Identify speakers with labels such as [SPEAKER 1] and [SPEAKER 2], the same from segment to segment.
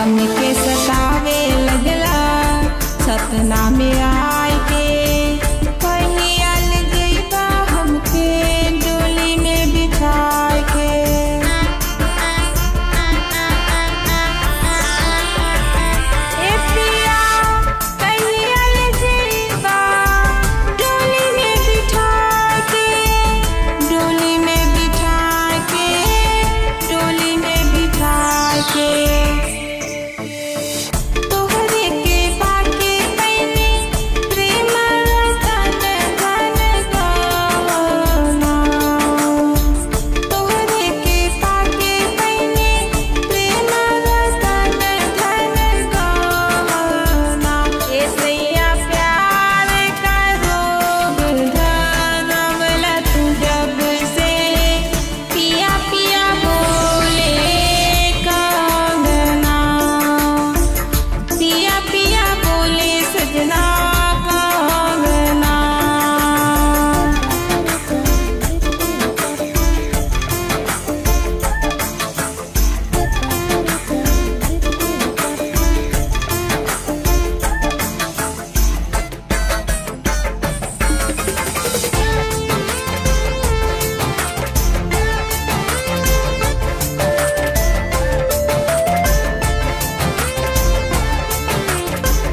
[SPEAKER 1] हमके सतावे लगला सपना में आए के कहिया ले जइबा हमके डोली में बिठाए के ए पिया कहिया ले जइबा डोली में बिठा के डोली में बिठा के डोली में बिठा के तोहरे के पाके पैने प्रेम रतन धन गाना तोहरे के पाके पैने प्रेम रतन धन गाना ऐसैया प्यार का रोग धरवला तू जब से पिया पिया बोले कांगना पिया पिया बोले सजना कांगना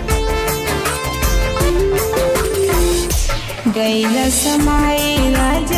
[SPEAKER 1] गैल समाई राजा